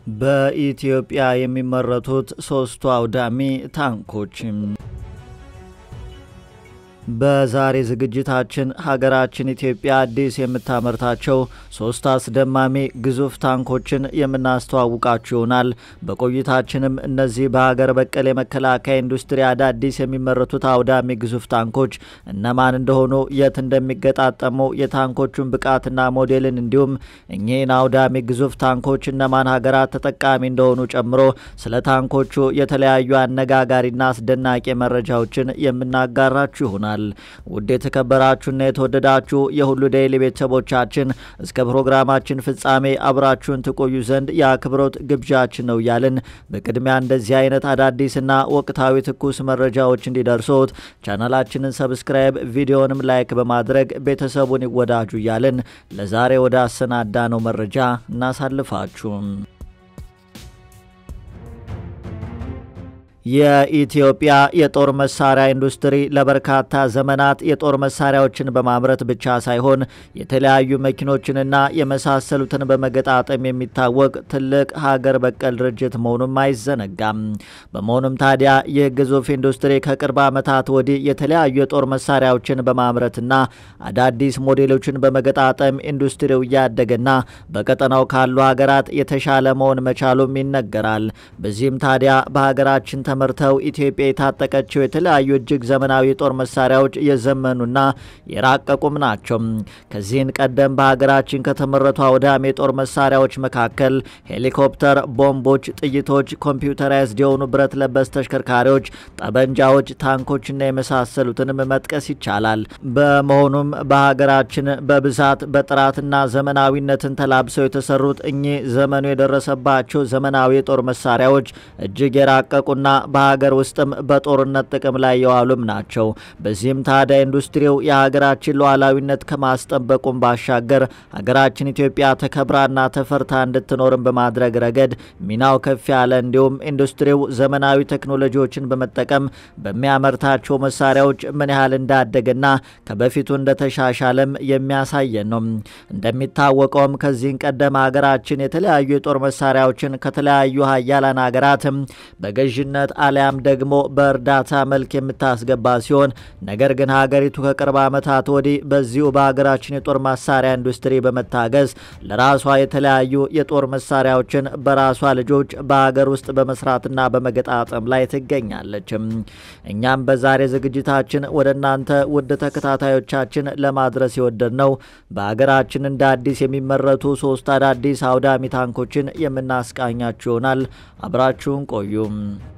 በኢትዮጵያ የሚመረቱት ሶስቱ አውዳሚ ታንኮች በዛሬ ዝግጅታችን ሀገራችን ኢትዮጵያ አዲስ የምታመርታቸው ሶስት አስደማሚ ግዙፍ ታንኮችን የምናስተዋውቃችሁ ይሆናል። በቆይታችንም እነዚህ በሀገር በቀል የመከላከያ ኢንዱስትሪ አዳዲስ የሚመረቱት አውዳሚ ግዙፍ ታንኮች እነማን እንደሆኑ፣ የት እንደሚገጣጠሙ፣ የታንኮቹን ብቃትና ሞዴልን እንዲሁም እኚህን አውዳሚ ግዙፍ ታንኮች እነማን ሀገራት ተጠቃሚ እንደሆኑ ጨምሮ ስለ ታንኮቹ የተለያዩ አነጋጋሪና አስደናቂ መረጃዎችን የምናጋራችሁ ይሆናል። ውድ የተከበራችሁና የተወደዳችሁ የሁሉ ዴይሊ ቤተሰቦቻችን እስከ ፕሮግራማችን ፍጻሜ አብራችሁን ትቆዩ ዘንድ የአክብሮት ግብዣችን ነው እያልን በቅድሚያ እንደዚህ አይነት አዳዲስና ወቅታዊ ትኩስ መረጃዎች እንዲደርሶት ቻናላችንን ሰብስክራይብ፣ ቪዲዮንም ላይክ በማድረግ ቤተሰቡን ይወዳጁ እያልን ለዛሬ ወደ አሰናዳ ነው መረጃ እናሳልፋችሁም። የኢትዮጵያ የጦር መሳሪያ ኢንዱስትሪ ለበርካታ ዘመናት የጦር መሳሪያዎችን በማምረት ብቻ ሳይሆን የተለያዩ መኪኖችንና የመሳሰሉትን በመገጣጠም የሚታወቅ ትልቅ ሀገር በቀል ድርጅት መሆኑም አይዘነጋም። በመሆኑም ታዲያ ይህ ግዙፍ ኢንዱስትሪ ከቅርብ ዓመታት ወዲህ የተለያዩ የጦር መሳሪያዎችን በማምረትና አዳዲስ ሞዴሎችን በመገጣጠም ኢንዱስትሪው እያደገና በቀጠናው ካሉ ሀገራት የተሻለ መሆን መቻሉም ይነገራል። በዚህም ታዲያ በሀገራችን ተመርተው ኢትዮጵያ የታጠቀችው የተለያዩ እጅግ ዘመናዊ የጦር መሳሪያዎች የዘመኑና የራቀቁም ናቸው። ከዚህን ቀደም በሀገራችን ከተመረቱ አውዳሚ የጦር መሳሪያዎች መካከል ሄሊኮፕተር፣ ቦምቦች፣ ጥይቶች፣ ኮምፒውተራይዝድ የሆኑ ብረት ለበስ ተሽከርካሪዎች፣ ጠበንጃዎች፣ ታንኮችና የመሳሰሉትንም መጥቀስ ይቻላል። በመሆኑም በሀገራችን በብዛት በጥራትና ዘመናዊነትን ተላብሰው የተሰሩት እኚህ ዘመኑ የደረሰባቸው ዘመናዊ የጦር መሳሪያዎች እጅግ የራቀቁና በሀገር ውስጥም በጦርነት ጥቅም ላይ የዋሉም ናቸው። በዚህም ታዲያ ኢንዱስትሪው የሀገራችን ሉዓላዊነት ከማስጠበቁም ባሻገር ሀገራችን ኢትዮጵያ ተከብራና ተፈርታ እንድትኖርም በማድረግ ረገድ ሚናው ከፍ ያለ እንዲሁም ኢንዱስትሪው ዘመናዊ ቴክኖሎጂዎችን በመጠቀም በሚያመርታቸው መሳሪያዎች ምን ያህል እንዳደገና ከበፊቱ እንደተሻሻለም የሚያሳየን ነው። እንደሚታወቀውም ከዚህን ቀደም ሀገራችን የተለያዩ የጦር መሳሪያዎችን ከተለያዩ ሀያላን ሀገራትም በገዥነት አሊያም ደግሞ በእርዳታ መልክ የምታስገባ ሲሆን ነገር ግን ሀገሪቱ ከቅርብ ዓመታት ወዲህ በዚሁ በሀገራችን የጦር መሳሪያ ኢንዱስትሪ በመታገዝ ለራሷ የተለያዩ የጦር መሳሪያዎችን በራሷ ልጆች በሀገር ውስጥ በመስራትና በመገጣጠም ላይ ትገኛለች። እኛም በዛሬ ዝግጅታችን ወደ እናንተ ውድ ተከታታዮቻችን ለማድረስ የወደድ ነው በሀገራችን እንደ አዲስ የሚመረቱ ሶስት አዳዲስ አውዳሚ ታንኮችን የምናስቃኛችሁ ይሆናል። አብራችሁን ቆዩም።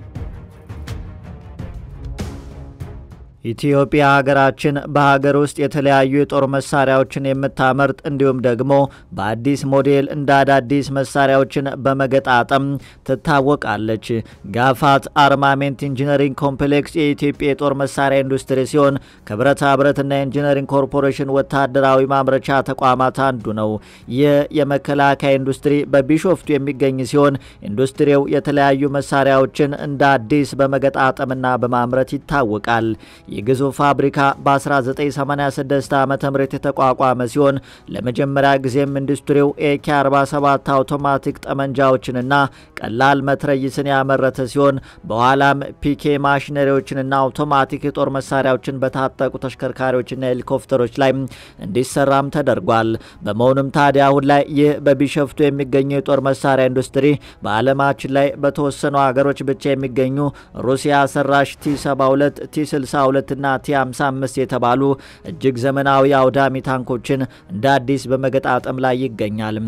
ኢትዮጵያ ሀገራችን በሀገር ውስጥ የተለያዩ የጦር መሳሪያዎችን የምታመርት እንዲሁም ደግሞ በአዲስ ሞዴል እንደ አዳዲስ መሳሪያዎችን በመገጣጠም ትታወቃለች። ጋፋት አርማሜንት ኢንጂነሪንግ ኮምፕሌክስ የኢትዮጵያ የጦር መሳሪያ ኢንዱስትሪ ሲሆን ከብረታ ብረትና ኢንጂነሪንግ ኮርፖሬሽን ወታደራዊ ማምረቻ ተቋማት አንዱ ነው። ይህ የመከላከያ ኢንዱስትሪ በቢሾፍቱ የሚገኝ ሲሆን ኢንዱስትሪው የተለያዩ መሳሪያዎችን እንደ አዲስ በመገጣጠምና በማምረት ይታወቃል። የግዙፍ ፋብሪካ በ1986 ዓ ም የተቋቋመ ሲሆን ለመጀመሪያ ጊዜም ኢንዱስትሪው ኤኬ 47 አውቶማቲክ ጠመንጃዎችንና ቀላል መትረይስን ያመረተ ሲሆን በኋላም ፒኬ ማሽነሪዎችንና አውቶማቲክ የጦር መሳሪያዎችን በታጠቁ ተሽከርካሪዎችና ሄሊኮፕተሮች ላይ እንዲሰራም ተደርጓል። በመሆኑም ታዲያ አሁን ላይ ይህ በቢሸፍቱ የሚገኘው የጦር መሳሪያ ኢንዱስትሪ በዓለማችን ላይ በተወሰኑ ሀገሮች ብቻ የሚገኙ ሩሲያ ሰራሽ ቲ72 ቲ62 እና ቲ55 የተባሉ እጅግ ዘመናዊ አውዳሚ ታንኮችን እንደ አዲስ በመገጣጠም ላይ ይገኛል።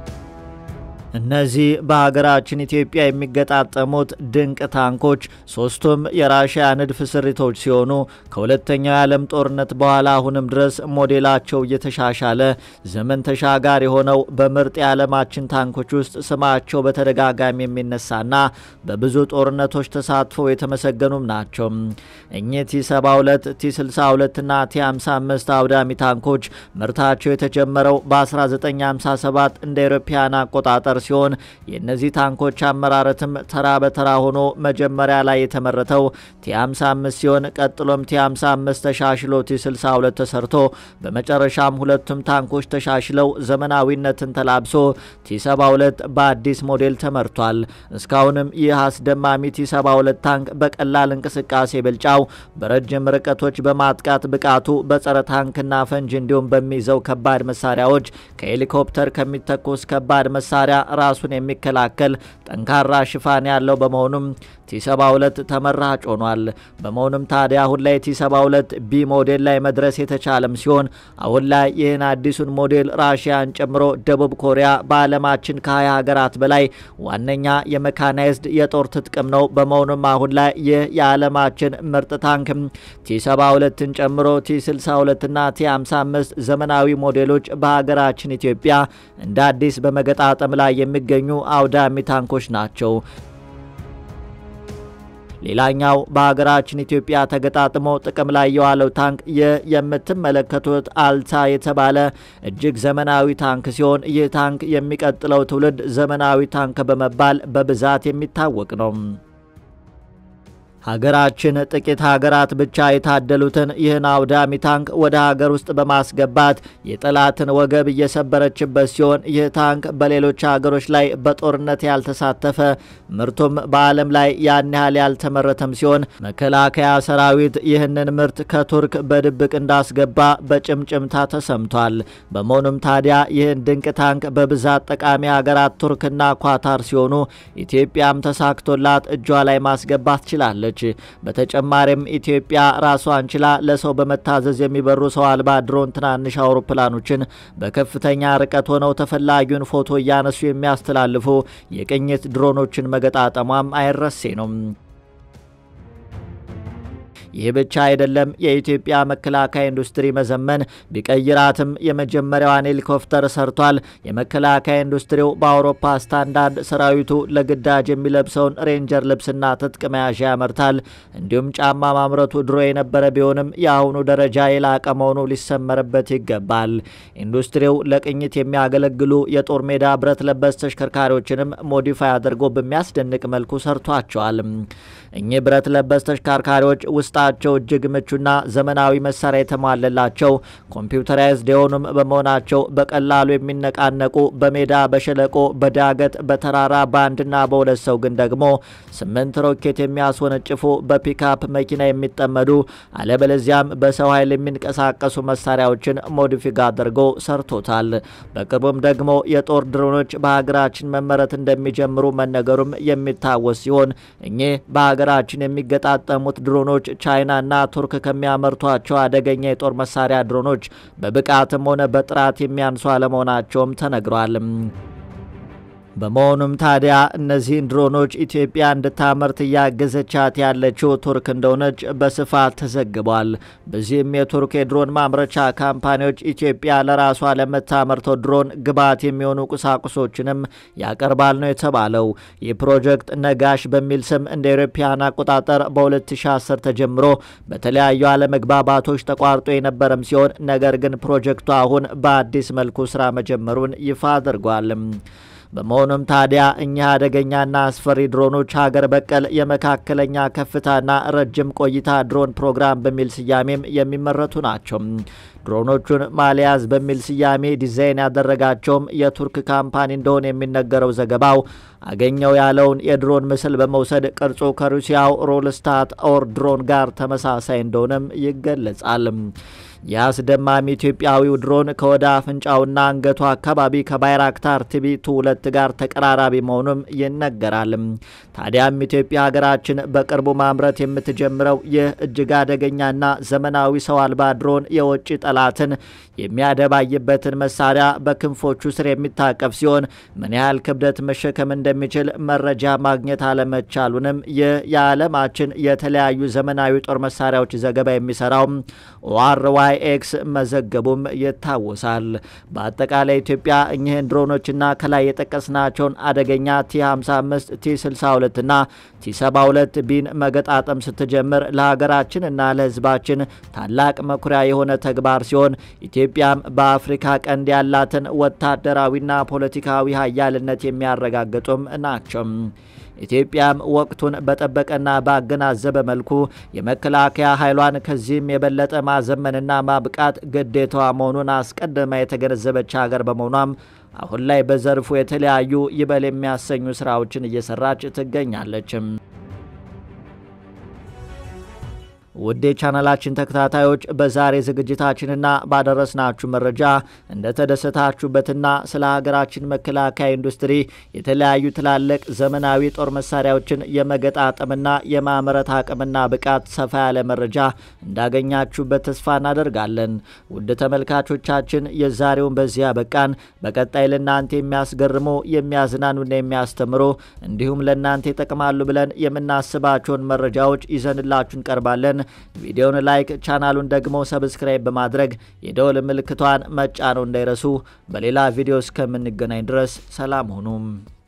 እነዚህ በሀገራችን ኢትዮጵያ የሚገጣጠሙት ድንቅ ታንኮች ሶስቱም የራሽያ ንድፍ ስሪቶች ሲሆኑ ከሁለተኛው የዓለም ጦርነት በኋላ አሁንም ድረስ ሞዴላቸው እየተሻሻለ ዘመን ተሻጋሪ የሆነው በምርጥ የዓለማችን ታንኮች ውስጥ ስማቸው በተደጋጋሚ የሚነሳና በብዙ ጦርነቶች ተሳትፈው የተመሰገኑም ናቸው። እኚህ ቲ72፣ ቲ62 እና ቲ55 አውዳሚ ታንኮች ምርታቸው የተጀመረው በ1957 እንደ አውሮፓውያን አቆጣጠር ሲሆን የእነዚህ ታንኮች አመራረትም ተራ በተራ ሆኖ መጀመሪያ ላይ የተመረተው ቲ55 ሲሆን ቀጥሎም ቲ55 ተሻሽሎ ቲ62 ተሰርቶ በመጨረሻም ሁለቱም ታንኮች ተሻሽለው ዘመናዊነትን ተላብሶ ቲ72 በአዲስ ሞዴል ተመርቷል። እስካሁንም ይህ አስደማሚ ቲ72 ታንክ በቀላል እንቅስቃሴ ብልጫው፣ በረጅም ርቀቶች በማጥቃት ብቃቱ፣ በጸረ ታንክና ፈንጅ እንዲሁም በሚይዘው ከባድ መሳሪያዎች ከሄሊኮፕተር ከሚተኮስ ከባድ መሳሪያ ራሱን የሚከላከል ጠንካራ ሽፋን ያለው በመሆኑም ቲ72 ተመራጭ ሆኗል። በመሆኑም ታዲያ አሁን ላይ ቲ72 ቢ ሞዴል ላይ መድረስ የተቻለም ሲሆን አሁን ላይ ይህን አዲሱን ሞዴል ራሽያን ጨምሮ ደቡብ ኮሪያ በዓለማችን ከ20 ሀገራት በላይ ዋነኛ የመካናይዝድ የጦር ትጥቅም ነው። በመሆኑም አሁን ላይ ይህ የዓለማችን ምርጥ ታንክ ቲ72ን ጨምሮ ቲ62 እና ቲ55 ዘመናዊ ሞዴሎች በሀገራችን ኢትዮጵያ እንደ አዲስ በመገጣጠም ላይ የሚገኙ አውዳሚ ታንኮች ናቸው። ሌላኛው በሀገራችን ኢትዮጵያ ተገጣጥሞ ጥቅም ላይ የዋለው ታንክ ይህ የምትመለከቱት አልታ የተባለ እጅግ ዘመናዊ ታንክ ሲሆን ይህ ታንክ የሚቀጥለው ትውልድ ዘመናዊ ታንክ በመባል በብዛት የሚታወቅ ነው። ሀገራችን ጥቂት ሀገራት ብቻ የታደሉትን ይህን አውዳሚ ታንክ ወደ ሀገር ውስጥ በማስገባት የጠላትን ወገብ እየሰበረችበት ሲሆን ይህ ታንክ በሌሎች ሀገሮች ላይ በጦርነት ያልተሳተፈ ምርቱም በዓለም ላይ ያን ያህል ያልተመረተም ሲሆን መከላከያ ሰራዊት ይህንን ምርት ከቱርክ በድብቅ እንዳስገባ በጭምጭምታ ተሰምቷል። በመሆኑም ታዲያ ይህን ድንቅ ታንክ በብዛት ጠቃሚ ሀገራት ቱርክና ኳታር ሲሆኑ ኢትዮጵያም ተሳክቶላት እጇ ላይ ማስገባት ችላለች። በተጨማሪም ኢትዮጵያ ራሷን ችላ ለሰው በመታዘዝ የሚበሩ ሰው አልባ ድሮን ትናንሽ አውሮፕላኖችን በከፍተኛ ርቀት ሆነው ተፈላጊውን ፎቶ እያነሱ የሚያስተላልፉ የቅኝት ድሮኖችን መገጣጠሟም አይረሴ ነው። ይህ ብቻ አይደለም። የኢትዮጵያ መከላከያ ኢንዱስትሪ መዘመን ቢቀይራትም የመጀመሪያዋን ሄሊኮፕተር ሰርቷል። የመከላከያ ኢንዱስትሪው በአውሮፓ ስታንዳርድ ሰራዊቱ ለግዳጅ የሚለብሰውን ሬንጀር ልብስና ትጥቅ መያዣ ያመርታል። እንዲሁም ጫማ ማምረቱ ድሮ የነበረ ቢሆንም የአሁኑ ደረጃ የላቀ መሆኑ ሊሰመርበት ይገባል። ኢንዱስትሪው ለቅኝት የሚያገለግሉ የጦር ሜዳ ብረት ለበስ ተሽከርካሪዎችንም ሞዲፋይ አድርጎ በሚያስደንቅ መልኩ ሰርቷቸዋል። እኚህ ብረት ለበስ ተሽከርካሪዎች ውስጣቸው እጅግ ምቹና ዘመናዊ መሳሪያ የተሟለላቸው ኮምፒውተራይዝድ የሆኑም በመሆናቸው በቀላሉ የሚነቃነቁ በሜዳ በሸለቆ በዳገት በተራራ በአንድና በሁለት ሰው ግን ደግሞ ስምንት ሮኬት የሚያስወነጭፉ በፒካፕ መኪና የሚጠመዱ አለበለዚያም በሰው ኃይል የሚንቀሳቀሱ መሳሪያዎችን ሞዲፊክ አድርጎ ሰርቶታል። በቅርቡም ደግሞ የጦር ድሮኖች በሀገራችን መመረት እንደሚጀምሩ መነገሩም የሚታወስ ሲሆን እኚህ በሀገራችን የሚገጣጠሙት ድሮኖች ቻይናና ቱርክ ከሚያመርቷቸው አደገኛ የጦር መሳሪያ ድሮኖች በብቃትም ሆነ በጥራት የሚያንሱ አለመሆናቸውም ተነግሯል። በመሆኑም ታዲያ እነዚህን ድሮኖች ኢትዮጵያ እንድታመርት እያገዘቻት ያለችው ቱርክ እንደሆነች በስፋት ተዘግቧል። በዚህም የቱርክ የድሮን ማምረቻ ካምፓኒዎች ኢትዮጵያ ለራሷ ለምታመርተው ድሮን ግብዓት የሚሆኑ ቁሳቁሶችንም ያቀርባል ነው የተባለው። ይህ ፕሮጀክት ነጋሽ በሚል ስም እንደ አውሮፓውያን አቆጣጠር በ2010 ተጀምሮ በተለያዩ አለመግባባቶች ተቋርጦ የነበረም ሲሆን ነገር ግን ፕሮጀክቱ አሁን በአዲስ መልኩ ስራ መጀመሩን ይፋ አድርጓል። በመሆኑም ታዲያ እኚህ አደገኛና አስፈሪ ድሮኖች ሀገር በቀል የመካከለኛ ከፍታና ረጅም ቆይታ ድሮን ፕሮግራም በሚል ስያሜም የሚመረቱ ናቸው። ድሮኖቹን ማሊያዝ በሚል ስያሜ ዲዛይን ያደረጋቸውም የቱርክ ካምፓኒ እንደሆነ የሚነገረው ዘገባው አገኘው ያለውን የድሮን ምስል በመውሰድ ቅርጹ ከሩሲያው ሮልስታት ኦር ድሮን ጋር ተመሳሳይ እንደሆነም ይገለጻል። የአስደማሚ ኢትዮጵያዊው ድሮን ከወደ አፍንጫውና አንገቱ አካባቢ ከባይራክታር ቲቪ ቱ ሁለት ጋር ተቀራራቢ መሆኑም ይነገራል። ታዲያም ኢትዮጵያ ሀገራችን በቅርቡ ማምረት የምትጀምረው ይህ እጅግ አደገኛና ዘመናዊ ሰው አልባ ድሮን የውጭ ጠላትን የሚያደባይበትን መሳሪያ በክንፎቹ ስር የሚታቀፍ ሲሆን ምን ያህል ክብደት መሸከም እንደሚችል መረጃ ማግኘት አለመቻሉንም ይህ የዓለማችን የተለያዩ ዘመናዊ ጦር መሳሪያዎች ዘገባ የሚሰራው ኦአርዋይ አይኤክስ መዘገቡም ይታወሳል። በአጠቃላይ ኢትዮጵያ እኚህን ድሮኖችና ከላይ የጠቀስናቸውን አደገኛ ቲ55 ቲ62 እና ቲ72 ቢን መገጣጠም ስትጀምር ለሀገራችን እና ለሕዝባችን ታላቅ መኩሪያ የሆነ ተግባር ሲሆን ኢትዮጵያም በአፍሪካ ቀንድ ያላትን ወታደራዊና ፖለቲካዊ ሀያልነት የሚያረጋግጡም ናቸው። ኢትዮጵያም ወቅቱን በጠበቀና ባገናዘበ መልኩ የመከላከያ ኃይሏን ከዚህም የበለጠ ማዘመንና ማብቃት ግዴታዋ መሆኑን አስቀድማ የተገነዘበች ሀገር በመሆኗም አሁን ላይ በዘርፉ የተለያዩ ይበል የሚያሰኙ ስራዎችን እየሰራች ትገኛለችም። ውድ የቻናላችን ተከታታዮች በዛሬ ዝግጅታችንና ባደረስናችሁ መረጃ እንደተደሰታችሁበትና ስለ ሀገራችን መከላከያ ኢንዱስትሪ የተለያዩ ትላልቅ ዘመናዊ ጦር መሳሪያዎችን የመገጣጠምና የማምረት አቅምና ብቃት ሰፋ ያለ መረጃ እንዳገኛችሁበት ተስፋ እናደርጋለን። ውድ ተመልካቾቻችን የዛሬውን በዚህ ያበቃን። በቀጣይ ለእናንተ የሚያስገርሙ የሚያዝናኑና የሚያስተምሩ እንዲሁም ለእናንተ ይጠቅማሉ ብለን የምናስባቸውን መረጃዎች ይዘንላችሁ እንቀርባለን። ቪዲዮውን ላይክ ቻናሉን ደግሞ ሰብስክራይብ በማድረግ የደወል ምልክቷን መጫነው እንዳይረሱ። በሌላ ቪዲዮ እስከምንገናኝ ድረስ ሰላም ሁኑም።